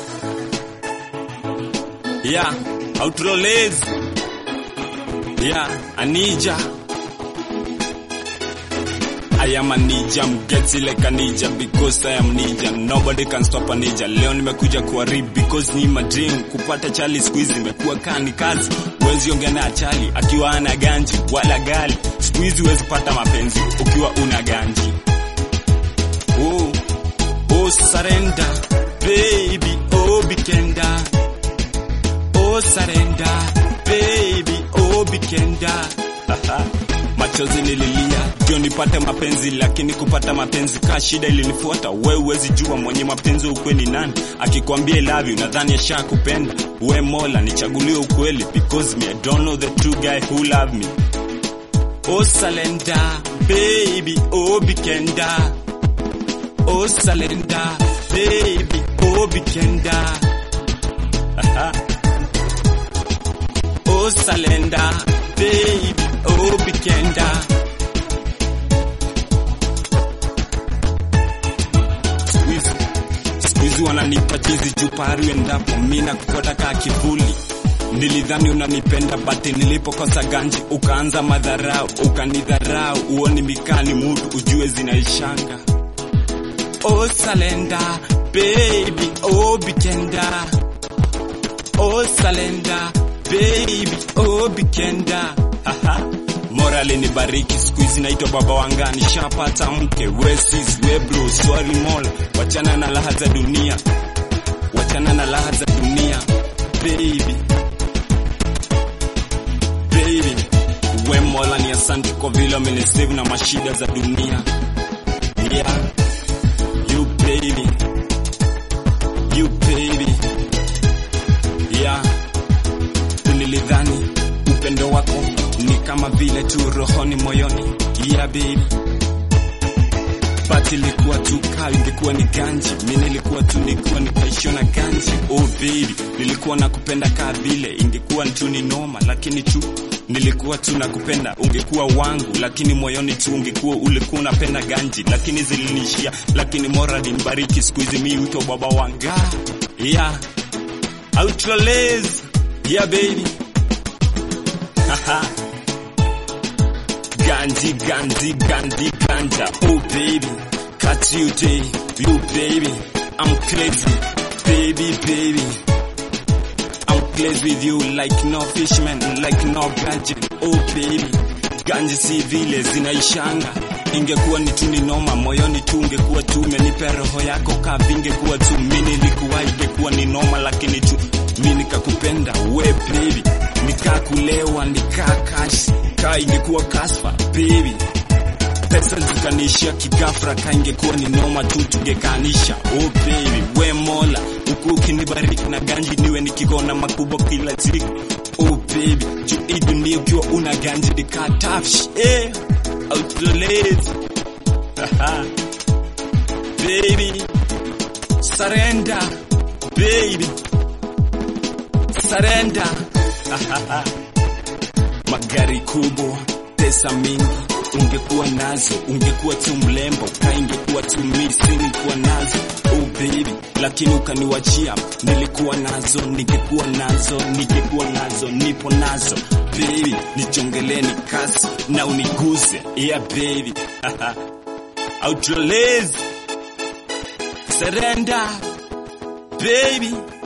Yeah, outrolezi. Yeah, Anija. I am a ninja, I'm getting like a ninja because I am ninja. Nobody can stop a ninja. Leo nimekuja kuharibu because ni my dream. Kupata chali siku hizi imekuwa kani kazi. Huwezi ongea na chali akiwa ana ganji wala gali. Siku hizi huwezi pata mapenzi ukiwa una ganji. Oh, oh surrender, baby, oh bikenda. Oh surrender, baby, oh bikenda. Machozi nililia ndio nipate mapenzi, lakini kupata mapenzi ka shida ilinifuata. We huwezi jua mwenye mapenzi ukweli nani, akikwambia I love you nadhani ashakupenda. We Mola nichagulie ukweli, because me I don't know the true guy who love me. Oh surrender, baby, oh bikenda. Oh surrender, baby, oh bikenda. Aha. Oh surrender, baby, oh bikenda. Siku hizi- siku hizi wananipa chizi chupari endapo mi nakufuata kaa kivuli nilidhani unanipenda bati nilipokosa ganji ukaanza madharau ukanidharau uoni mikani mutu ujue zinaishanga oh salenda baby oh bikenda oh salenda baby oh bikenda Haha. morali ni bariki siku hizi naitwa baba wanga nishapata mke wesis webro swari mola wachana na laha za dunia wachana na laha za dunia baby baby we mola ni asante kwa vile amenisave na mashida za dunia yeah you baby you baby yeah nilidhani upendo wako ni kama vile tu rohoni moyoni yeah baby but ilikuwa tu kaa ingekuwa ni ganji mi nilikuwa tu nikuwa nikaishio na ganji oh baby nilikuwa nakupenda kaa vile ingekuwa tu ni noma lakini tu nilikuwa tu nakupenda ungekuwa wangu lakini moyoni tu ungekuwa ulikuwa unapenda ganji lakini zilinishia lakini morali mbariki siku hizi mi wito baba wanga yeah outrolez yeah baby Haha. Gandhi, Gandhi, Gandhi, Ganja. Oh baby, catch you day, you baby. I'm crazy, baby, baby. I'm crazy with you like no fishman, like no gadget. Oh baby, Ganja si vile zinaishanga. Ingekuwa ni tu ni noma, moyoni tu ungekuwa tu umenipa roho yako ka vingekuwa tu mimi nilikuwa ingekuwa ni noma, lakini tu mimi nikakupenda we baby, nikakulewa nikaa cash ka ingekuwa kasfa baby pesa zikaniishia kigafra ka ingekuwa ni noma tu tungekaanisha oh baby we mola huku ukinibariki na ganji niwe nikikona makubwa kila siku oh baby juu hii dunia ukiwa una ganji nikaa tafsh eh outlolezi baby surrender baby surrender magari kubwa pesa mingi ungekuwa nazo ungekuwa tu mlembo ka ingekuwa tu misingekuwa nazo oh baby lakini ukaniwachia nilikuwa nazo ningekuwa nazo ningekuwa nazo nipo nazo baby nichongeleni kasi na uniguze yeah baby outrolezi surrender baby